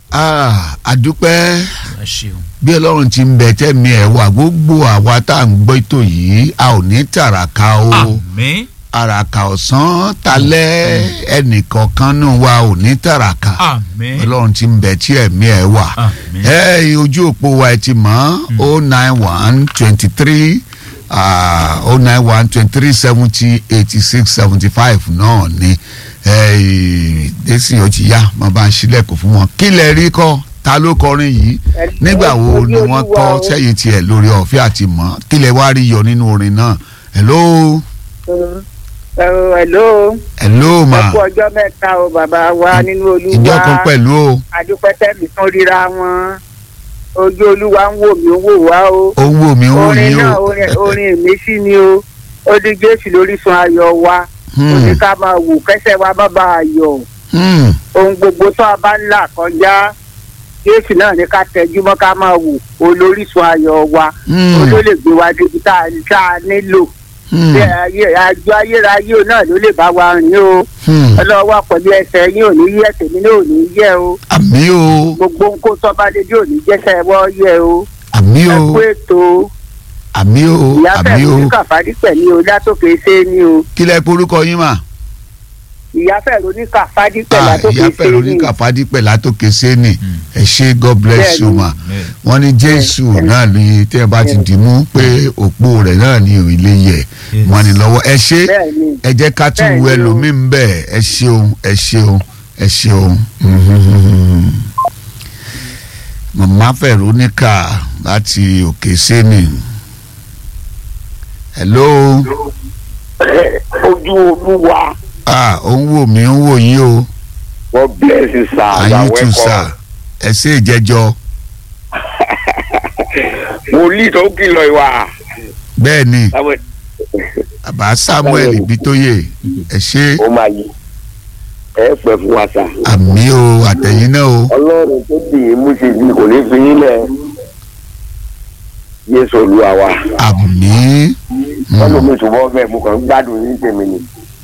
Ah, àdúpẹ́ ẹ ṣeun bí ọlọ́run ti ń bẹ tẹ́mi ẹ̀ wà gbogbo àwa tá à ń gbọ́ ètò yìí a ò ní tàràkà o àmín àràkà ọ̀sán talẹ́ ẹnìkọ̀ọ̀kan nù wa ò ní tàràkà àmín ọlọ́run ti ń bẹ tí ẹ̀mí ẹ̀ wà àmín ẹ ojú òpó wa ẹ ti mọ̀ o nine one twenty three o nine one twenty three seventy eighty six seventy five náà ni desi ó ti yá mo bá ń ṣílẹ̀kùn fún wọn kí lẹ rí kọ́ ta ló kọrin yìí nígbà wo ni wọ́n kọ́ sẹ́yìn tiẹ̀ lórí ọ̀fẹ́ àti mọ̀ kí lẹ wá rí yọ nínú orin náà hello Ẹ̀rọ hello. hello ma Ẹ kú ọjọ́ mẹ́ta o bàbá wa nínú olúwa. ìjọ kan pẹ̀lú o Adúpẹ́tẹ́ mi tún ríra wọn. Ojú olúwa ń wò mí ó wò wá o. ó ń wò mí ó ń wò Orin yín náà o orin orin ìmísí ni o. Ó di Jésù lórísun ayọ̀ wa. Ó ní ká máa wò kẹ́sẹ̀ wa má bàa yọ̀. Hmm, Ohun gbogbo tó a bá ń là kọjá. Jésù náà ní ká tẹjú mọ́ ká máa wò olórísun ayọ̀ wa. hmm, Ó ló lè gbé wa débi tá a tá a nílò. hmm, Bí ayé- àjọ ayérayé náà ló lè bá wa rìn o. hmm. ọlọ́wọ́ pẹ̀lú ẹsẹ̀ yín ò ní yẹ tèmi náà ò ní yẹ o àmì o gbogbo nǹkó tọ́ba dédé ò ní jẹ́sẹ̀ wọ́ yẹ o àmì ẹ o kú ètò àmì o ìyá àmì fẹ̀rù o ní kàfádí pẹ̀lú o látòkè ṣe ni o kí lẹ porúkọ yín mà. ìyá fẹ̀rù ní kàfádí pẹ̀lú Ah, látòkè ìyá ṣe fẹ̀rù ni ní kàfádípẹ̀ látòkè sẹ́ni ẹ ṣé god bless you ma wọ́n ní jésù náà ní tẹ́ ẹ bá ti dì mú pé òpó rẹ̀ náà ní ilé yẹ wọ́n ní lọ́wọ́ ẹ ṣé bẹ́ẹ̀ ni ẹ jẹ́ ká tún Bẹ́ẹ̀ wo ni o. ẹlòmíín bẹ́ẹ̀ ẹ ṣeun ẹ ṣeun ẹ ṣeun màmá Veronica láti òkè sẹ́ni hello ojú olúwa ah ó ń wò mí ó ń wò yín o God bless you sir and you are you too sir welcome ẹ ṣe ìjẹjọ wòlíì tó kìlọ̀ ìwà bẹ́ẹ̀ ni táwọn bàbá samuel ibitoye ẹ ṣe ó máa yí ẹ pẹ́ fún wa sà àmì o àtẹ̀yìn náà o ọlọ́run tó dì í mú ṣe bí kò ní fi yín lẹ̀ yéésù olúwa wa àmì wọ́n ló mú ìṣòwò bẹ́ẹ̀ mo kàn ń gbádùn yín tèmi ni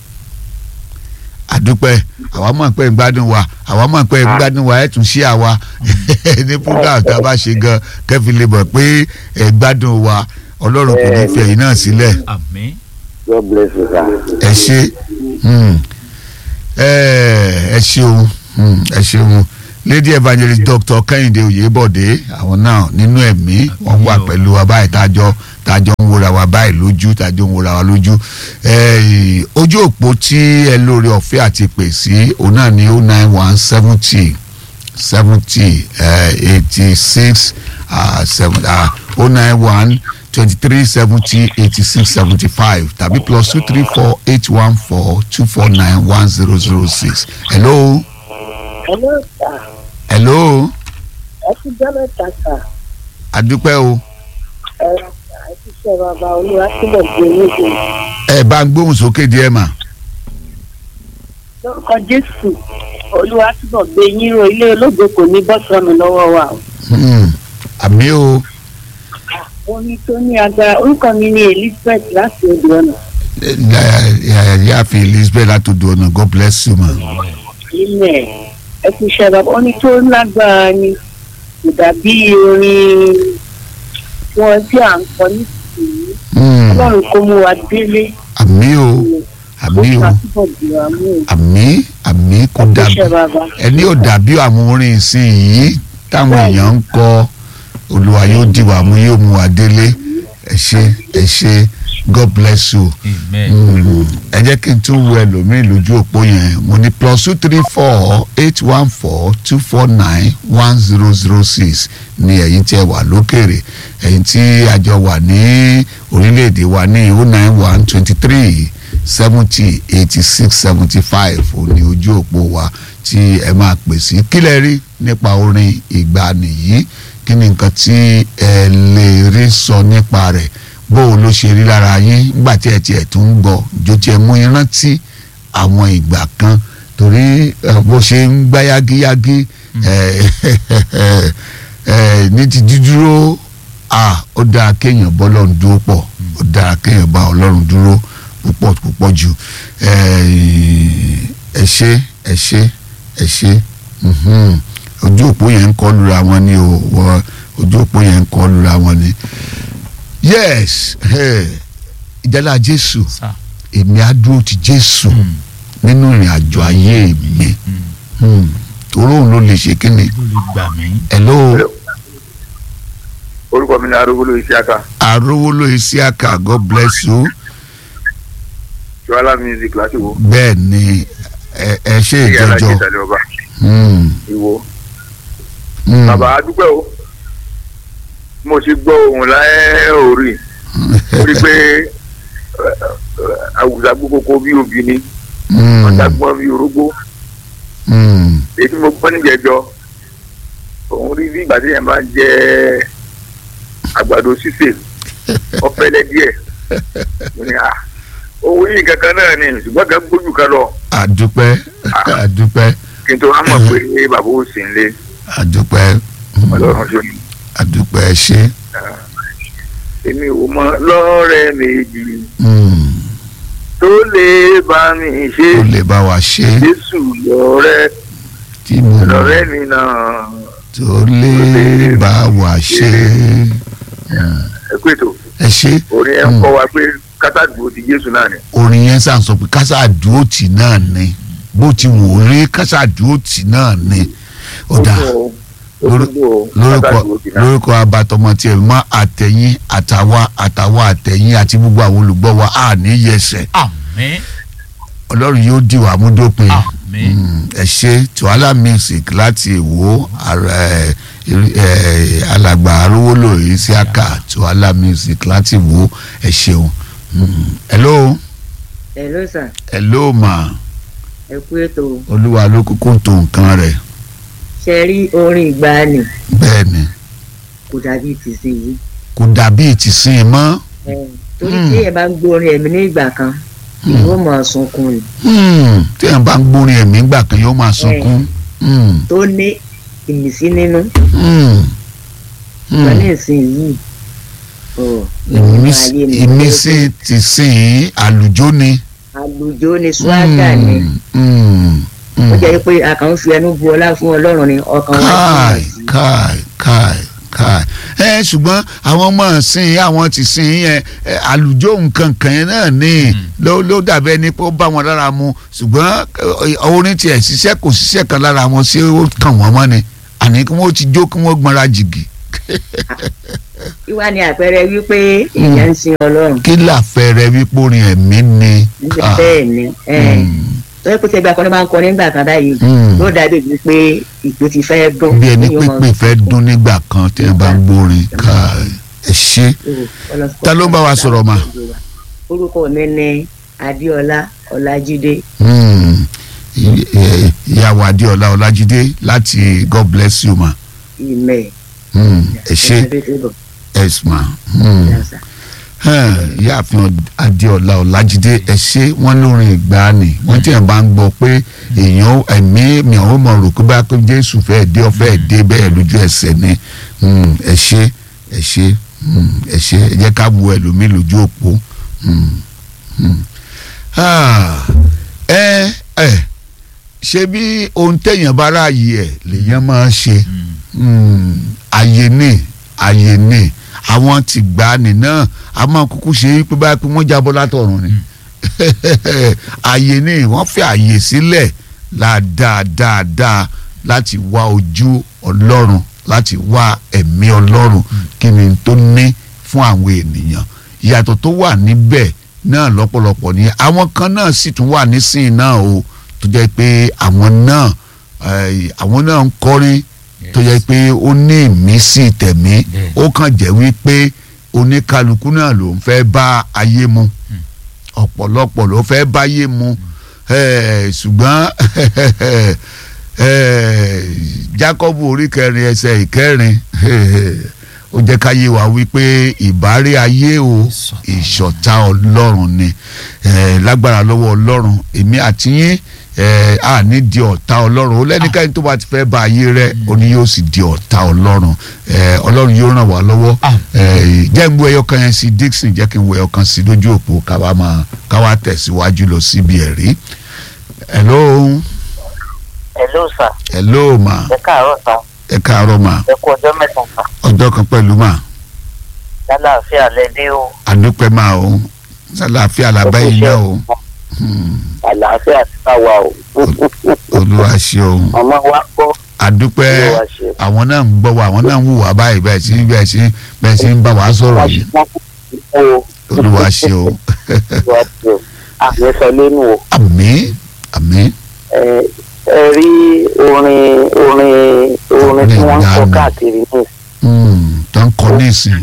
àdúpẹ́ àwa mọ̀ pé ń gbádùn wa àwa mọ̀ pé ń gbádùn wa ẹ̀ tún ṣí àwa ní program tá a bá ṣe gan kẹ́fì lè mọ̀ pé ẹ̀ gbádùn wa ọlọ́run kò ní fi ẹ̀yìn náà sílẹ̀ àmín God bless you sir. ẹ ṣe hmm, ẹ ẹ ṣeun hmm, ẹ ṣeun lady evangelist doctor kẹ́hìndé oyèbọ̀dé àwọn náà nínú ẹ̀mí wọ́n wà pẹ̀lú wa báyìí tájọ́ tájọ́ ń wòra wa báyìí lójú tájọ́ ń wòra wa lójú Eh, ojú òpó tí ẹ lórí ọ̀fẹ́ àti pè sí òun náà ní o nine one seventy seventy eighty six seven o nine one twenty three seventy eighty six seventy five tàbí plus two three four eight one four two four nine one zero zero six hello ẹ̀lọ́ ìta hello ẹ ti jẹ́ mẹ́ta sà adúpẹ́ o ẹ̀rọ ẹ ti ṣe bàbá olúwa sílẹ̀ gbé níbi ẹ bá ń gbóhùn sókè díẹ̀ mà lórúkọ jésù olúwa túbọ̀ gbé yín ro ilé ológo kò ní bọ́ sọnù lọ́wọ́ wa o. Hmm, àmì o orin tó ní agbára orúkọ mi ní elizabeth láti odò ọ̀nà yàáfin elizabeth látòdò ọ̀nà god bless you ma. ilẹ̀ ẹ ti ṣe bàbá orin tó lágbára ni kò dàbí orin wọn tí à ń kọ nísìnyí Hmm, ọlọ́run kó mú wa délé àmì o àmì o ó túbọ̀ dì wá mú o. àmì àmì kò ẹ ti dàbí ṣe bàbá ẹni ò dàbí àwọn orin ìsìn yìí táwọn èèyàn ń kọ olúwa yóò dì wá mú yóò mú wa délé ẹ ṣé ẹ ṣé god bless you. amen Mm, ẹ jẹ́ kí n tún wo ẹlòmíì lójú òpó yẹn mo ní plus two three four eight one four two four nine one zero zero six ní ẹ̀yin tí ẹ wà lókèrè ẹ̀yin tí àjọ wà ní orílẹ̀-èdè wa ní o nine one twenty three seventy eighty six seventy five òní ojú òpó wa tí ẹ máa pè sí kí lẹ rí nípa orin ìgbàanì yìí kí ni nǹkan tí ẹ lè rí sọ nípa rẹ̀ bó o ló ṣe rí lára yín nígbà tí ẹ tiẹ̀ tún ń gbọ́ jó tiẹ̀ mú yín rántí àwọn ìgbà kan torí eh, bó ṣe ń gbá yágíyágí eh, eh, ní ti dídúró ah, ó dáa kéèyàn bọ́ ọlọ́run dúró pọ̀ ó dáa kéèyàn bá ọlọ́run dúró púpọ̀ púpọ̀ jù eh, ẹ ṣé ẹ ṣé ẹ ṣé mhm. ojú ojú òpó yẹn ń kọ́ lura wọn ni o wọ ojú òpó yẹn ń kọ́ lura wọn ni yes eh, ìjálá jésù sà. èmi á dúró ti jésù Mm, nínú ìrìn àjò ayé mi mm. Hmm. torí òun ló lè ṣe kí ni ló lè gbà mí. hello orúkọ mi ni arúgbó isiaka arówóló isiaka god bless you ṣọlá music láti wo bẹ́ẹ̀ ni ẹ ẹ ṣe ìyá alájẹ ìjọjọ ìtàlẹ̀ ọba Hmm. ìwo. Hmm. bàbá adúpẹ́ o mo ti gbọ́ ohun láyé orí orí pé àwùjọ agbókòkò bí obì ni Hmm. ọ̀dàgbọ́n bí orógbó Hmm. èyí tí mo gbọ́ níjẹ̀jọ́ òun rí bí ìgbà tí yẹn máa ń jẹ àgbàdo sísè ọ̀fẹ́lẹ́ díẹ̀ mo ní à owó yìí kankan náà ni ṣùgbọ́n kan gbójú kan lọ àdúpẹ́ àdúpẹ́ kí n tó wá mọ̀ pé bàbá ò sí nílé àdúpẹ́ Hmm. ọlọ́run ṣe ni àdúpẹ́ ṣe èmi ò mọ lọ́rẹ́ méjì Hmm. tó lè bá mi ṣe ó lè bá wa ṣe jésù lọ́rẹ́ tí mo mọ̀ lọ́rẹ́ mi náà tó lè bá wa ṣe ẹ pé tó ẹ ṣe orin ẹ ń kọ́ wa pé kátàdúró ti jésù náà ni orin yẹn sàn sọ pé kásá dúró tì náà ni bó ti wò ó rí kásá dúró tì náà ni ó dáa lórúkọ lórúkọ abatọmọ tí ẹ mọ àtẹ̀yìn àtàwa àtàwa àtẹ̀yìn àti gbogbo àwọn olùgbọ́ wa á ní yẹsẹ̀ àmín ọlọ́run yóò dì wá mú dópin àmín. Mm, ẹ ṣe tuala music láti èwo ara- ẹ, ẹ, alàgbà arówólò isiaka tuala music láti èwo ẹ ṣeun Mm, hello Hello sir hello ma ẹ kú ètò olúwa ló kúkú tó nǹkan rẹ̀ ṣe rí orin ìgbàanì bẹ́ẹ̀ ni kò dàbí tìsí yìí kò dàbí ìtìsín mọ́ torí Hmm. tí ẹ bá ń gbórin ẹ̀mí ní ìgbà kan ìwọ máa sunkún ni Hmm, tí ẹ̀ bá ń gbórin ẹ̀mí gbà kan yóò máa sunkún. Hmm, tó ní ìmísí nínú hmm, wọn hmm. ní ìsìn yìí ọ Ìmísí- ayé mi ìmísí ti sìn àlùjọ ni. àlùjọ ni swaga ni Hmm, hmm, ó hmm. jẹ́ pé a kàn ń fi ẹnu bu ọlá fún ọlọ́run ni ọkàn wa káì jìnnà sí. káì káì káì ẹ ṣùgbọ́n àwọn ọmọ sìn àwọn ti sìn yẹn ẹ, àlùjọ nǹkan kan yẹn náà ní ló ló dàbí ẹni pé ó bá wọn lára mu ṣùgbọ́n ẹ, orin tiẹ̀ ṣiṣẹ́ kò ṣiṣẹ́ kan lára wọn ṣé ó kàn wọ́n mọ́ ni àní kí wọ́n ti jó kí wọ́n gbọ́nra jìgì ìwà ni àpẹẹrẹ wípé èèyàn ń sin ọlọ́run kí làfẹ́rẹ́ wípé orin ẹ̀mí ni. Ah, bẹ́ẹ̀ ni ẹ̀ hmm, tó yẹ kó tẹ́gbà kan ní máa ń kọ nígbà kan báyìí hmm. ló dàbí wípé ìpè ti fẹ́ dún bí ẹni Èèyàn máa pípé fẹ́ dún nígbà kan tí ẹ bá ń gbórin káì ẹ ṣe. Ta ló ń bá wa sọ̀rọ̀ mà? orúkọ mi ni adéọlá ọlájídé Hmm. Ì- ẹ, ìyàwó adéọlá ọlájídé láti god bless you ma ìmẹ Hmm. ẹ ṣe yes ma Hmm. Hẹ́n, ìyáàfin adéọlá ọlájídé ẹ ṣe wọn lórin ìgbàanì wọn tí ẹ bá ń gbọ́ pé èèyàn ẹ̀mí mi ò mọ rò pé bá pé jésù fẹ́ẹ́ dé ọfẹ dé bẹ́ẹ̀ lójú ẹsẹ̀ ni Hmm. ẹ ṣe ẹ ṣe Hmm. ẹ ṣe ẹ jẹ́ ká wo ẹlòmíì lójú òpó Hmm. Hmm. Ah. ẹ ẹ ṣe bí ohun téèyàn bá ráàyè ẹ lèèyàn máa ṣe Mm. Mm, àyè ní àyè ní àwọn tí gbà ní náà a máa kúkú ṣe é pé báyìí pé wọ́n jábọ́ látọ̀run ni àyè ní wọ́n fi àyè sílẹ̀ dáadáa láti wá ojú ọlọ́run láti wá ẹ̀mí ọlọ́run kí ni tó ní fún àwọn ènìyàn ìyàtọ̀ tó wà níbẹ̀ náà lọ́pọ̀lọpọ̀ ni àwọn kan náà sì tún wà nísìnyí náà o tó jẹ́ pé àwọn náà eh, àwọn náà ń kọrin tó yẹ pé ó ní ìmísí tẹ̀mí Bẹ́ẹ̀. ó kàn jẹ́ wípé oníkálukú náà ló ń fẹ́ bá ayé mu ọ̀pọ̀lọpọ̀ ló fẹ́ báyé mu Eh, ṣùgbọ́n eh, Jákọ́bù orí kẹrin ẹsẹ̀ ìkẹrin ó jẹ́ ká yé wa wípé ìbárẹ́ ayé o ìṣọ̀tá ọlọ́run ni Eh, lágbára lọ́wọ́ ọlọ́run èmi àti yín eh, a ní di ọ̀tá ọlọ́run ó lẹ́nikẹ́ni tó bá ti fẹ́ bá ayé rẹ̀ ó ní yóò sì di ọ̀tá ọlọ́run Eh, ọlọ́run yóò ràn wá lọ́wọ́ Ah. Eh, jẹ́ ń wo ẹyọ kan yẹn sí Dixon jẹ́ kí n wo ẹyọ kan sí lójú òpó káwa máa káwa tẹ̀síwájú lọ síbi ẹ̀rí. hello hello sir hello ma ẹ káàárọ̀ sir ẹ káàárọ̀ mà ẹ kú ọjọ́ mẹ́sàn-án kan ọjọ́ kan pẹ̀lú mà lálàáfíà lẹ́dí o àdúpẹ́ mà o sàlàáfíà làbá yìí náà o Hmm, àlàáfíà ti bá wa o olúwa ṣe o ọmọ wa gbọ́ àdúpẹ́ olúwa ṣe àwọn náà ń gbọ́ wa àwọn náà ń wù wá báyìí bẹ́ẹ̀ sí bẹ́ẹ̀ sí bẹ́ẹ̀ sí ń bá wa sọ̀rọ̀ wá yìí ṣe wọ́n kú o olúwa ṣe o olúwa ṣe o àmì sọ lẹ́nu o àmín àmín ẹ ẹ rí orin orin orin tí wọ́n ń kọ Orin ìgbàanì. káàkiri ní Hmm, tó ń kọ nísìn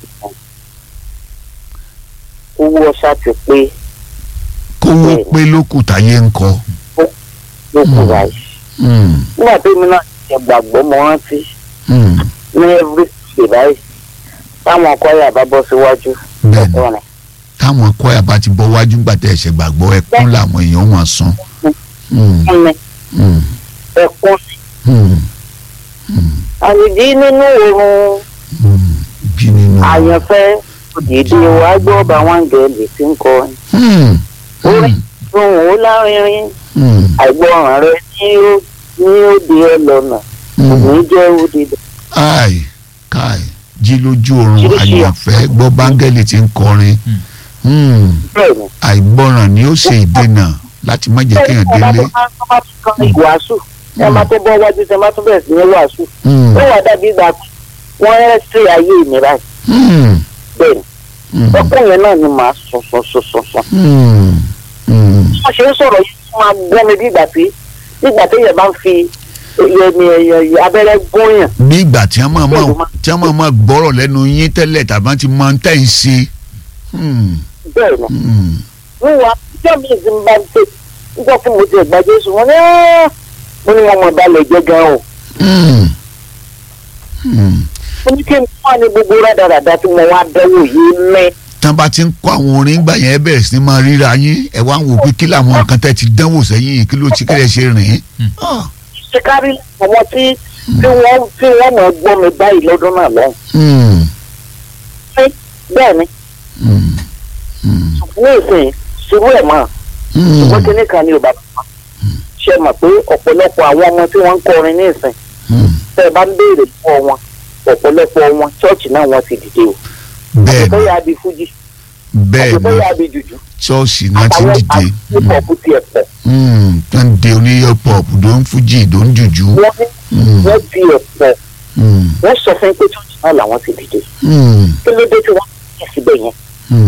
owó ọṣà ti pé kówó pé lókù táyé ń kọ ló kù Hmm. báyìí Hmm, nígbà tí mi náà ṣe gbàgbọ́ mo rántí hmm, ní every day báyìí táwọn ọkọ yà bá bọ́ síwájú bẹ́ẹ̀ni ọ̀rìn táwọn kọ́yà bá ti bọ́ wájú gbàtẹ́ ẹ̀ṣẹ̀ gbàgbọ́ ẹkún làwọn èèyàn wọn sùn. Hmm, fún mi hmm, ẹkún hmm, hmm, àyèjì nínú oorun hmm, bí nínú. àyànfẹ́ òdìdí wa gbọ́ bá wọn gẹ̀ẹ́lì tí ń kọrin Hmm, orin hmm, ohun ó lárinrin hmm, àìgbọràn rẹ ní ó ní ó di ẹ lọ́nà hmm. òní jẹ́ òdìdí ai kai jí lójú oorun Oríṣiríṣi àyànfẹ́ gbọ́ báńgẹ́lì tí ń kọrin Hmm, bẹ́ẹ̀ ni. àìgbọràn ni ó ṣe ìdènà láti má jẹ́ kéèyàn bẹ́ẹ̀ ni délé. ọba tó bá tún kan ìwàásù ẹ máa tó bọ́ wájú tẹ máa tún bẹ̀rẹ̀ sí ní wàásù Hmm, ó wà dàbí ìgbà pé wọ́n rẹ́ sí ayé mi báyìí hmm, bẹ́ẹ̀ ni hmm, ọkùnrin yẹn náà ni màá sùn sùn sùn sùn sùn. hmm, hmm. wọ́n ṣe ń sọ̀rọ̀ yìí wọ́n máa gbọ́ mi bí ìgbà tí nígbà tí èèyàn bá ń fi ẹni abẹ́rẹ́ gúnyàn bí ìgbà tí wọ́n máa máa tí wọ́n máa máa gbọ́rọ̀ lẹ́nu yín tẹ́lẹ̀ tàbí wọ́n ti máa ń tẹ̀ ń ṣe. Hmm, bẹ́ẹ̀ ni hmm, wíwá ìjọ mi ti ń bá ń tè nígbà tí mo ti ẹ̀gbá jésù wọn ní "Ah!" mo ní wọn mọ̀ balẹ̀ jẹ́ gan o hmm, hmm. mo ní kí n wá ní gbogbo rádaràda tí mo wá dánwò yìí mẹ́ tán bá ti ń kọ́ àwọn orin gbà yẹn ẹ bẹ̀rẹ̀ sí ni máa ríra yín ẹ wá ń wò pé kí làwọn nǹkan tẹ́ ti dánwò sẹ́yìn kí ló ti kẹ́lẹ́ ṣe rìn. Ah, ṣe kárí àwọn tí tí wọ́n tí wọ́n mọ̀ gbọ́ mi báyìí lọ́dún náà lọ́hùn hmm, bẹ́ẹ̀ ni hmm, hmm, ní ìsìn ṣubú ẹ̀ mọ́ hmm. ṣùgbọ́n kíní kan ní yorùbá ṣe mọ̀ pé ọ̀pọ̀lọpọ̀ àwọn ọmọ tí wọ́n ń kọrin ní ìsìn Hmm, tẹ́ ẹ bá ń béèrè fún wọn ọ̀pọ̀lọpọ̀ wọn ṣọ́ọ̀ṣì náà wọ́n ti dìde o bẹ́ẹ̀ àti ni bóyá bí fújì bẹ́ẹ̀ àti ni bóyá bí jùjú ṣọ́ọ̀ṣì náà ti ń àtàwọn dìde àtìpọ̀pù tiẹ̀ pọ̀ Hmm, tó ń de oníyọ̀ pop tó ń fújì tó ń jùjú. wọ́n ní Hmm, wọ́n tiẹ̀ pọ̀ hmm, wọ́n sọ fún pé ṣọ́ọ̀ṣì náà làwọn ti dìde hmm, kí ló dé tí wọ́n ti síbẹ̀ yẹn